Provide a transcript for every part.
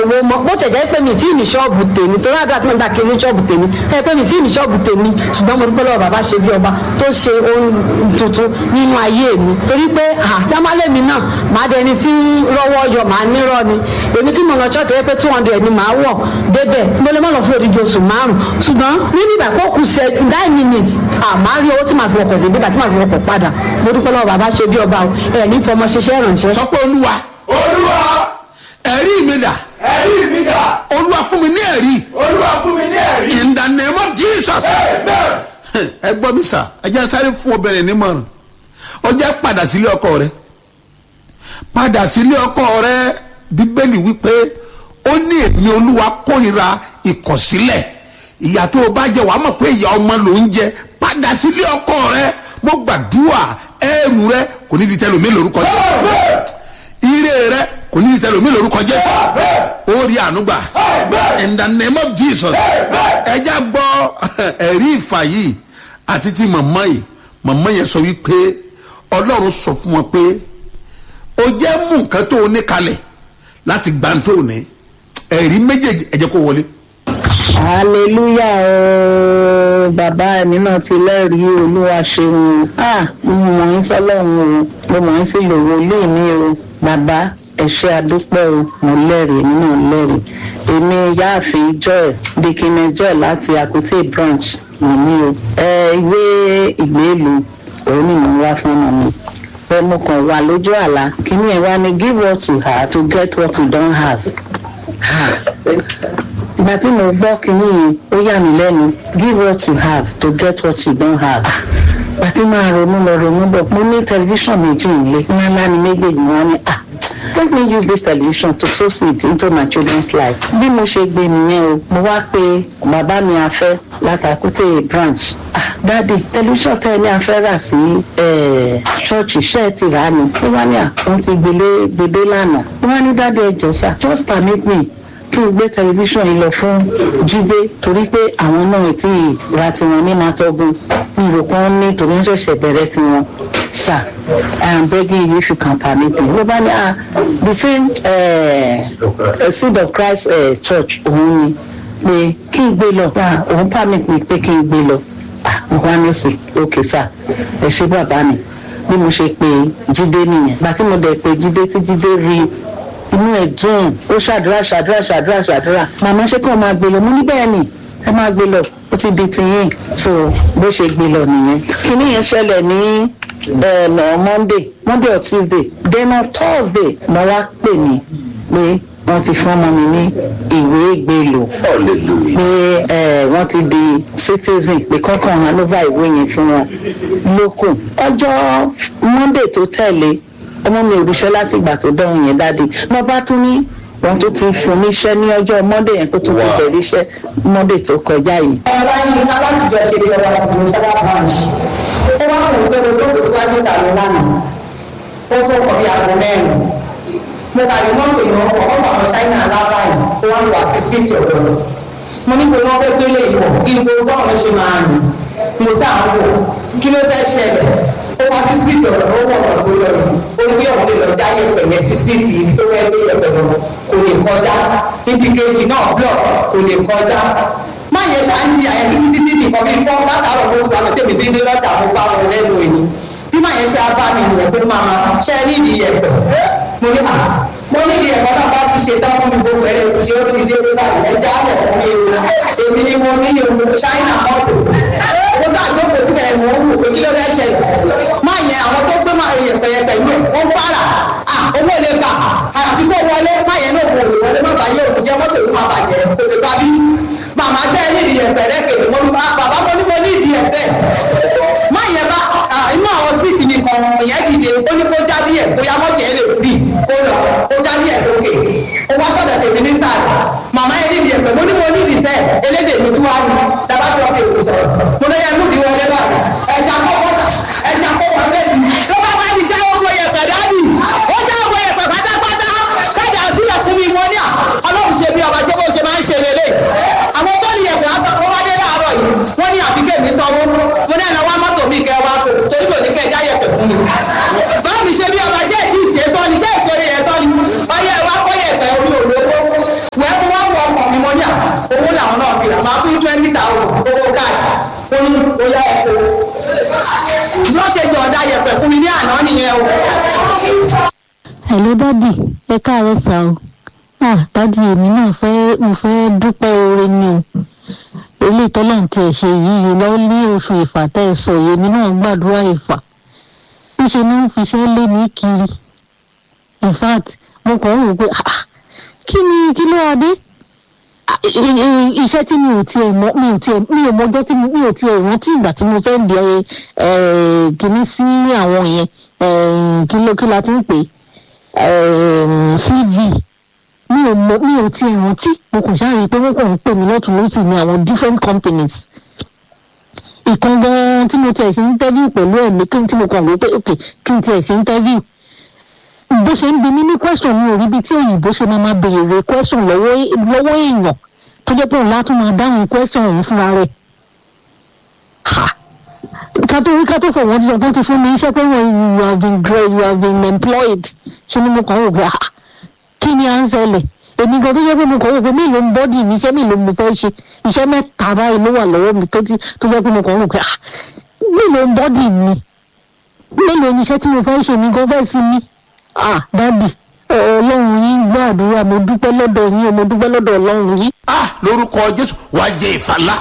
owó mọ́ bó tẹ̀ jẹ́ pé mi tí ì ní ṣọ́ọ̀bù tèmi tó rádà tí mo gbà kiri ṣọ́ọ̀bù tèmi ẹ pé mi tí ì ní ṣọ́ọ̀bù tèmi ṣùgbọ́n mo dúpẹ́ lọ́wọ́ bàbá ṣe bí ọba tó ṣe ohun tuntun nínú ayé mi torí pé àjámálẹ̀ mi náà màá dẹni tí rọ́wọ́ yọ màá nírọ́ ni èmi tí mo lọ ṣọ́ọ̀tì pé two hundred ni màá wọ̀ débẹ̀ mo lè má lọ fún odidi oṣù márùn ṣùgbọ́n níbi ìgbà kó kù ṣe nine minutes àmọ́ rí owó tí màá fi ọkọ̀ dé nígbà tí màá fi ọkọ̀ padà mo dúpẹ́ lọ́wọ́ bàbá ṣe bí ọba ẹ̀ ní fọmọ ṣiṣẹ́ ìrànṣẹ́. sọ pé olúwa olúwa ẹ̀rí mi dà ẹ̀rí mi dà olúwa fún mi ní ẹ̀rí olúwa fún mi ní ẹ̀rí in the name of jesus amen ẹ gbọ́ mi sà ẹ jẹ́ sáré fún obìnrin nímọ̀ràn ó jẹ́ padà sílé ọkọ rẹ padà sílé ọkọ rẹ bíbélì wípé ó ní èmi olúwa kórìíra ìkọ̀sílẹ̀ ìyà tó o bá jẹ wàá mọ̀ pé ìyà ọmọ ló ń jẹ padà sílé ọkọ rẹ mo gbàdúrà ẹrù rẹ kò ní di tẹlomi lórúkọ jẹ ire rẹ kò ní di tẹlomi lórúkọ jẹ ó rí ànúgbà in the name of jesus ẹja gbọ́ ẹ̀rí ìfà yìí àti ti màmá yìí màmá yẹn sọ wípé ọlọ́run sọ fún wọn pé o jẹ́ mú nǹkan tó o ní kalẹ̀ láti gbà tó o ní ẹ̀rí méjèèjì ẹ̀jẹ̀ kó wọlé. hallelujah ooo bàbá mi náà ti lẹ́rìí olúwa ṣeun ah mo mọ̀ ń sọ́lọ́run o mo mọ̀ ń sí lòwò ilé mi o bàbá ẹ ṣé adúpẹ́ o mo lẹ́rìí èmi náà lẹ́rìí èmi yáàfin joy dikine joy láti akute branch nìmi o ẹ ìwé ìgbélú òun ni mò ń wá fún ọmọ mi pé mo kàn wà lójú àlá kíní ẹ wá ní give what you have to get what you don't have. Ah ìgbà tí mo gbọ́ kínní yìí ó yà mí lẹ́nu give what you have to get what you don't have. ìgbà tí máa ronú lọ ronú bọ̀ mo ní tẹlifíṣàn méjì nílé ńlá ní méjèèjì wọn ni ah let me use this television to sow seed into my children's life. bí mo ṣe gbé nìyẹn o mo wá pé bàbá mi afẹ́ látàkùtè branch ah dáàdi tẹlifíṣàn tẹ́ ẹ ní afẹ́ rà sí ṣọ́ọ̀ṣì ṣẹ́ ẹ ti rà á ni ó wá ní à wọ́n ti gbélé gbédé lánàá ó wá ní dáàdi ẹ jọ sá just permit me kí n gbé tẹlifíṣàn yìí lọ fún jíde torí pé àwọn náà ti ra tiwọn ní mátọ́gùn ìrò kan ní torí ń ṣẹ̀ṣẹ̀ bẹ̀rẹ̀ tiwọn sir i am begging you if you can permit me ló bá ní ah the same uh, seed of christ uh, church òun ni pé kí n gbé lọ ah òun permit me pé kí n gbé lọ ah mo wá ní òsì okay sir ẹ ṣe bàbá mi bí mo ṣe pé jíde nìyẹn gbà tí mo dẹ̀ pé jíde tí jíde rí inú ẹ̀ dùn ó ṣàdúrà ṣàdúrà ṣàdúrà ṣàdúrà màmá ṣé kí wọ́n máa gbé lọ mo ní bẹ́ẹ̀ ni ẹ máa gbé lọ ó ti di tiyín so bó ṣe gbé lọ nìyẹn kíní yẹn ṣẹlẹ̀ ní ẹ̀ẹ̀nà monday monday or tuesday then on thursday mo wá pè mí pé wọ́n ti fún ọmọ mi ní ìwé ìgbélò pé ẹ wọ́n ti di citizen pé kọ́kàn hanover ìwé yẹn fún wọn lókun ọjọ́ monday tó tẹ̀lé ọmọ mi ò ríṣẹ́ láti ìgbà tó dán yẹn dáadé mo bá tún ní wọn tó ti fún mi iṣẹ́ ní ọjọ́ monday yẹn kó tún ti bẹ̀rẹ̀ iṣẹ́ monday tó kọjá yìí. ọ̀rọ̀ yìí ká láti jọ ṣe ìjọba ìfòwò sábà branch ó wá wò pé mo jókòó síwájú ìta mi lánàá ó tó kọ bí aago mẹ́rin mo kà ní mọ́tò yìí wọ́n kọ́ ọ̀pọ̀ àwọn ṣáínà aláwọ̀ yìí ó wá wà sí síìtì ọ̀dọ̀ mo ní pé wọ́n fẹ́ gbélé ìwọ̀ kí n gbogbo báwọn ṣe máa rìn mo sáà ń wò kí ló fẹ́ ṣẹlẹ̀ ó wá sí síìtì ọ̀dọ̀ ó wọ̀ ọ̀dọ̀ tó lọ yìí ó ní bí òun lè lọ jáyé pẹ̀lẹ́ sí síìtì ibi tó fẹ́ gbé yẹpẹ̀ lọ kò lè kọjá ibi kejì náà blọ̀ kò lè kọjá má yẹ ṣáàjì àyẹ títí títí nìkan bí pọ́n látàrọ̀ mo ti wà lọ́tẹ̀ mi dídí lọ́tà mo bá wọn lẹ́nu èyí bí má yẹ ṣe abá mi nìyẹn pé máa ṣe ní ìdí yẹpẹ̀ mo ní à mo ní ìdí ẹ̀kọ́ náà bá ti ṣe tán fún mi gbogbo ẹ̀ lè ṣe ó ti dé lórí àyè ẹja alẹ̀ fún mi o èmi ni mo ní o ṣáínà mọ́tò mo ṣàjókòó síbẹ̀ mo ń wò pé kí ló fẹ́ ṣẹlẹ̀ má yẹ àwọn tó gbé máa yẹ pẹ̀yẹpẹ̀ ìlú ẹ̀ wọ́n fara à owó lè bà àyàfi kó wọlé má yẹ náà wò lè wọlé má bàa yẹ òun jẹ́ mọ́tò ìlú máa bàjẹ́ kò lè bá bí màmá ṣe ní ìdí ẹ̀fẹ̀ rẹ́kẹ̀lẹ̀ mo ní bàbá mo ní mo ní ìdí ẹ̀fẹ̀ má yẹ bá inú àwọn síìtì nìkan ìyẹn dìde ó ní kó já díẹ̀ bóyá mọ́tò yẹn lè firi kó lọ kó já díẹ̀ sókè ó wá sọ̀dọ̀ tèmi ní sáà màmá yẹn ní ìdí ẹ̀fẹ̀ mo ní mo ní ìdí sẹ́ elédè mi tún wá ní dábàá tó ọkọ̀ èkó sọ̀rọ̀ mo lọ yẹ mú ìdí wọlé báyìí ẹja kọ́kọ́ ẹja kọ́kọ́ bẹ́ẹ̀ ni tó bá bá ti já ọkọ̀ yẹ̀fẹ̀ dáàbì ó já ọkọ̀ yẹ̀fẹ̀ pátápátá kájà sílẹ̀ fún mi wọ́n ní à ọlọ́run ṣe bí ọba ṣé bó ṣe máa ń ṣe lélẹ̀ àwọn tó ní ẹ̀fẹ̀ àtọkọ wá dé láàárọ̀ yìí wọ́n ní àbíkẹ́ mi sanwó mo ní ẹ̀ náà wá mọ́tò mi kẹ́ wá kó torí kò ní kẹ́ já yẹ̀fẹ̀ fún mi. báwo mi ṣe bí ọba ṣé èdè ìṣètọ́ ni ṣé ìṣeré yẹn tọ́ ni ọyẹ wa kọ́ yẹ̀fẹ̀ orí òróró lọ́sẹ̀ jọ̀ọ́dá yẹ̀pẹ̀ fún mi ní àná nìyẹn o. hello dádì ẹ káàárọ̀ sá o ah dádì èmi náà fẹ́ mo fẹ́ dúpẹ́ oore ni o eléyìí tọ́lọ́run tiẹ̀ ṣe yìí lọ ní oṣù ìfà tẹ́ ẹ sọ yìí èmi náà gbàdúrà ìfà níṣẹ́ ni wọ́n fi iṣẹ́ lé mi kiri in fact mo kàn ń rò pé ah kí ni kí ló wá dé Ah, i- i- iṣẹ́ tí mi ò tiẹ̀ mọ̀ mi ò tiẹ̀ mi ò mọjọ́ tí mo- mi ò tiẹ̀ rántí ìgbà tí mo fẹ́ di ẹ kìíní sí àwọn yẹn eh, kí ló kí la ti ń pè é um, cv mi ò mọ mi ò tiẹ̀ rántí mo kò ṣáàyè pé wọ́n kàn ń pè mí lọ́tún lọ́sì ní àwọn different companies ìkan gan tí mo tiẹ̀ ṣe interview pẹ̀lú ẹ̀ ní kí n tí mo kàn wí pé ok kí n tiẹ̀ ṣe interview bó ṣe ń bi mí ní question mi ò rí bí tí òyìnbó ṣe máa máa béèrè question lọ́wọ́ lọ́wọ́ èèyàn tó jẹ́ pé òun látún máa dáhùn question òun fúnra rẹ̀ ha ká tó rí ká tó fọ̀ wọ́n ti sọ pé ó ti fún mi iṣẹ́ pé wọ́n you have been great you have been employed ṣé ni mo kàn wò pé ah kí ni à ń ṣẹlẹ̀ èmi gan tó jẹ́ pé mo kàn wò pé mélòó ń bọ́dì mi iṣẹ́ mélòó mo fẹ́ ṣe iṣẹ́ mẹ́ta báyìí ló wà lọ́wọ́ mi tó ti tó jẹ́ pé mo kàn wò pé ah mélòó ń bọ́dì mi mélòó ni iṣẹ́ tí mo fẹ́ ṣe mi gan fẹ́ sí mi ah dádì ọlọ́run yín gbọ́ àdúrà mo dúpẹ́ lọ́dọ̀ yín o mo dúpẹ́ lọ́dọ̀ ọlọ́run yín. ah lórúkọ jésù wàá jẹ ìfàlà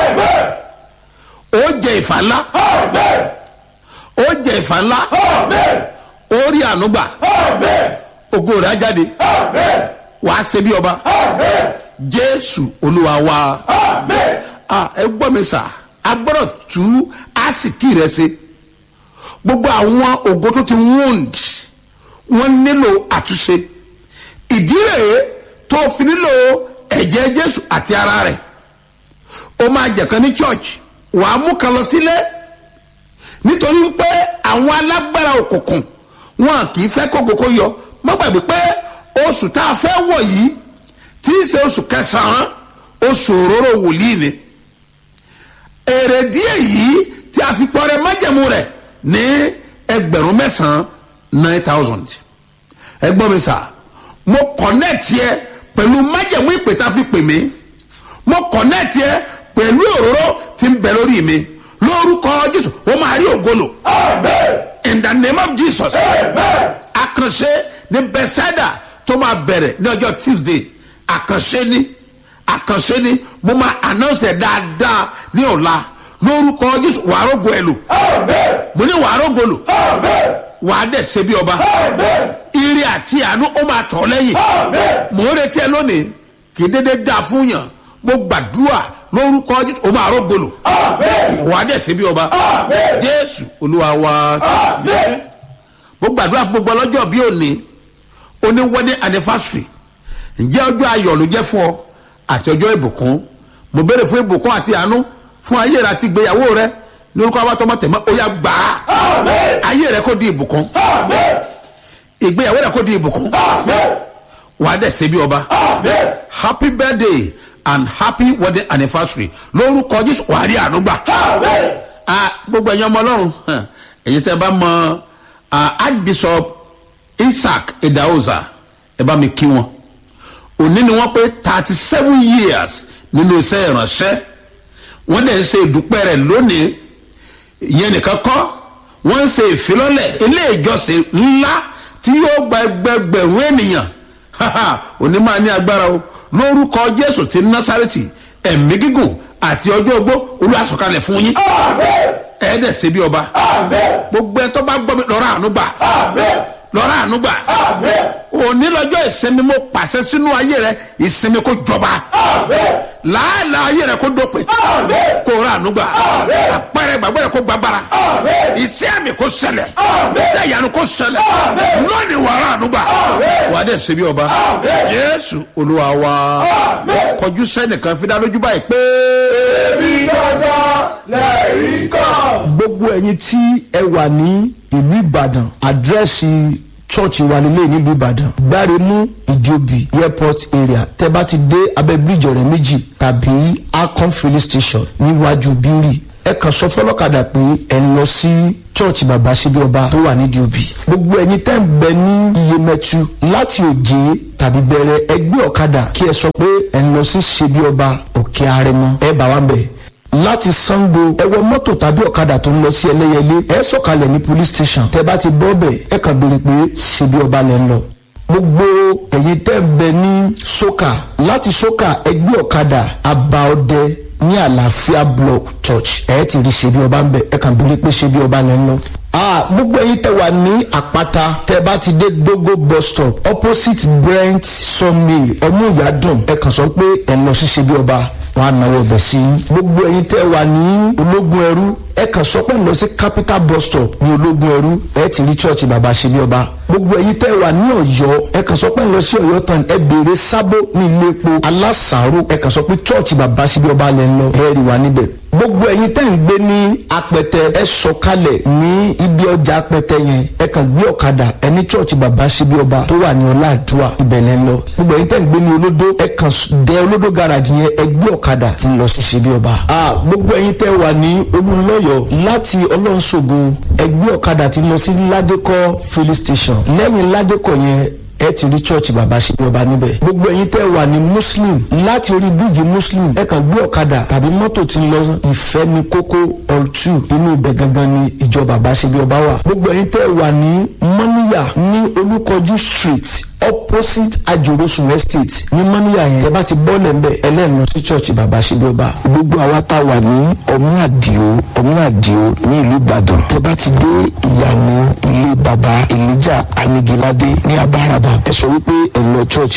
ó jẹ ìfàlà ó jẹ ìfàlà ó rí ànúgbà ògo rẹ̀ á jáde wàá ṣe bí ọba jésù olúwa wa ah ẹ gbọ́ mi sà a gbọ́dọ̀ tú àsìkí rẹ̀ ṣe gbogbo àwọn ògo tó ti wound wọ́n nílò àtúnṣe ìdí rèé tó fi nílò ẹ̀jẹ̀ jésù àti ara rẹ̀ ó máa jẹ̀kan ní church wàá mú kan lọ sílé nítorí pé àwọn alágbára òkùnkùn wọn kì í fẹ́ kókókó yọ má gbàgbé pé oṣù tá a fẹ́ wọ̀ yìí tí í ṣe oṣù kẹsàn-án oṣù òróró wòlíì ni èrè díẹ̀ yìí tí a fi pọ́nrẹ́ májẹ̀mú rẹ̀ ní ẹgbẹ̀rún mẹ́sàn-án nine thousand ẹgbọ́n mi sà mo connect yẹ pẹ̀lú májẹ̀mú ìpè tá a fi pè mí mo connect yẹ pẹ̀lú òróró tí ń bẹ lórí mi lórúkọ jésù wọ́n máa rí ògolo in the name of jesus àkànṣe ní bethsaida tó máa bẹ̀rẹ̀ ní ọjọ́ tuesday àkànṣe ní àkànṣe ní mo máa announce ẹ̀ dáadáa ní ọ̀la lórúkọ jésù wàá rògo ẹ̀ lò mo ní wàá rògo lò wàá dẹ̀ ṣe bí ọba ire àti àánú ó máa tọ̀ lẹ́yìn mò ń retí ẹ lónìí kì í dédé dáa fún yàn mo gbàdúrà lórúkọ jésù ó máa rògo lò wàá dẹ̀ ṣe bí ọba jésù olúwa wa mo gbàdúrà fún gbogbo ọlọ́jọ́ bí òní oní wedding anniversary ǹjẹ́ ọjọ́ ayọ̀ ló jẹ́ fún ọ àti ọjọ́ ìbùkún mo béèrè fún ìbùkún àti àánú fún ayé rẹ àti ìgbéyàwó rẹ ní orúkọ abátọmọ tẹmọ ó yá gbà á ayé rẹ kò di ìbùkún ìgbéyàwó rẹ kò di ìbùkún wà á dẹ̀ ṣe bí ọba happy birthday and happy wedding anniversary lórúkọ jésù wà á rí àánú gbà Ah, gbogbo ẹ̀yin ọmọ ọlọ́run hàn, ẹ̀yin tẹ́ bá mọ ah, archbishop isaac edaoza ẹ bá mi kí wọn òní ni wọ́n pé thirty seven years nínú iṣẹ́ ìránṣẹ́ wọ́n dẹ̀ ń ṣe ìdúpẹ́ rẹ̀ lónìí ìyẹn nìkan kọ́ wọ́n ń ṣe ìfilọ́lẹ̀ ilé ìjọsìn ńlá tí yóò gba ẹgbẹgbẹ̀rún ènìyàn haha òní máa ní agbára o lórúkọ jésù ti násàrètì ẹ̀mí gígùn àti ọjọ́ ogbó olùwàsókalẹ̀ fún yín ẹ̀ẹ́dẹ̀ ṣe bí ọba gbogbo ẹ̀ tó bá gbọ́ mi lọ́rọ̀ àánú gbà lọ́rọ̀ àánú gbà òní lọ́jọ́ ìsinmi mo pàṣẹ sínú ayé rẹ ìsinmi kó jọba làálàá ayé rẹ kó dópin kó rà àánú gbà àpẹẹrẹ gbàgbọ́ rẹ kó gbàgbára iṣẹ́ àmì kó ṣẹlẹ̀ iṣẹ́ ìyanu kó ṣẹlẹ̀ lónìí wà rà àánú gbà wà á dẹ̀ ṣe bí ọba yéésù olúwa wa kọjú sẹ́nìkan fi dá lójú báyìí pé. èmi dandan lẹ́rìí kan. gbogbo ẹyin tí ẹ wà ní ìlú ìbàdàn àdírẹ́sì church wa nílé nílùú ìbàdàn gbáremú ìjòbí airport area tẹ bá ti dé abẹ bíríjì ọ̀rẹ́ méjì tàbí akon filling station níwájú bírí ẹ kàn sọ fọlọ́kadà pé ẹ ń lọ sí church bàbá síbi ọba tó wà nídìí òbí gbogbo ẹyin tẹ́ ń bẹ ní iyemẹtu láti òjé tàbí bẹ̀rẹ̀ ẹgbẹ́ ọ̀kadà kí ẹ sọ pé ẹ ń lọ sí ṣebí ọba òkè arẹmọ ẹ bá wa ń bẹ̀ láti sango ẹ wọ mọ́tò tàbí ọ̀kadà tó ń lọ sí ẹlẹ́yẹlé ẹ sọ̀kalẹ̀ ní police station tẹ bá ti bọ́ bẹ̀ ẹ kàn béèrè pé ṣe bí ọba lẹ́ ń lọ gbogbo ẹ̀yin tẹ́ ń bẹ ní soka láti soka ẹgbẹ́ ọ̀kadà abaọdẹ ní àlàáfíà block church ẹ ti rí ṣe bí ọba ń bẹ ẹ kàn béèrè pé ṣe bí ọba lẹ́ ń lọ ah gbogbo ẹyin tẹ wà ní àpáta tẹ bá ti dé dogo bus stop opposite brent sawmill ọmúyàdùn ẹ kàn sọ pé ẹ lọ sí ṣebí ọba wọn á náwó ọbẹ sí i gbogbo ẹyin tẹ wà ní ológun ẹrú ẹ kàn sọ pé ẹ lọ sí capital bus stop ní ológun ẹrú ẹ ti rí church bàbá ṣebí ọba gbogbo ẹyin tẹ wà ní ọ̀yọ́ ẹ kàn sọ pé ẹ lọ sí ọ̀yọ́ tán ẹ béèrè sábó ní ilé epo alásàárò ẹ kàn sọ pé church bàbá ṣebí ọba lẹ ń lọ ẹ rí wa níbẹ̀ gbogbo ẹyin tẹ́ ń gbé ní apẹtẹ ẹ sọ̀kalẹ̀ ní ibi ọjà apẹtẹ yẹn ẹ kàn gbé ọ̀kadà ẹ ní chọ́ọ̀chì bàbá síbi ọba tó wà ní ọláàdúrà ibẹ̀lẹ̀ lọ gbogbo ẹyin tẹ́ ń gbé ní olódó ẹ kàn dé olódó garage yẹn ẹ gbé ọ̀kadà tí ń lọ sí síbi ọba. a gbogbo ẹyin tẹ́ wà ní olùlọ́yọ̀ láti ọlọ́nṣogo ẹ gbé ọ̀kadà tí ń lọ sí ládékọ́ filling station lẹ́yìn ládékọ́ yẹn ẹ ti rí church bàbá ṣe ọba níbẹ̀. gbogbo ẹ̀yin tẹ́ wà ní muslim láti orí bíríìjì muslim ẹ kàn gbé ọ̀kadà tàbí mọ́tò tí ń lọ ìfẹ́ ní kókó all two inú ibẹ̀ gangan ni ìjọ bàbá ṣe bí ọba wà. gbogbo ẹ̀yin tẹ́ wà ní mọ́níyà ní olúkọjú street opposite ajorosun estate ní mọ́níyà yẹn ẹ bá ti bọ́ọ̀lẹ̀ ń bẹ̀ ẹlẹ́nu lọ sí church bàbá ṣe bí ọba. gbogbo àwa tá a wà ní ọmú àdìo ọmú àdìo ní ìlú ìbàdàn tẹ bá ti dé ìyànà ilé baba elijah anigilade ní abáraba ẹ sọ wípé ẹ lọ church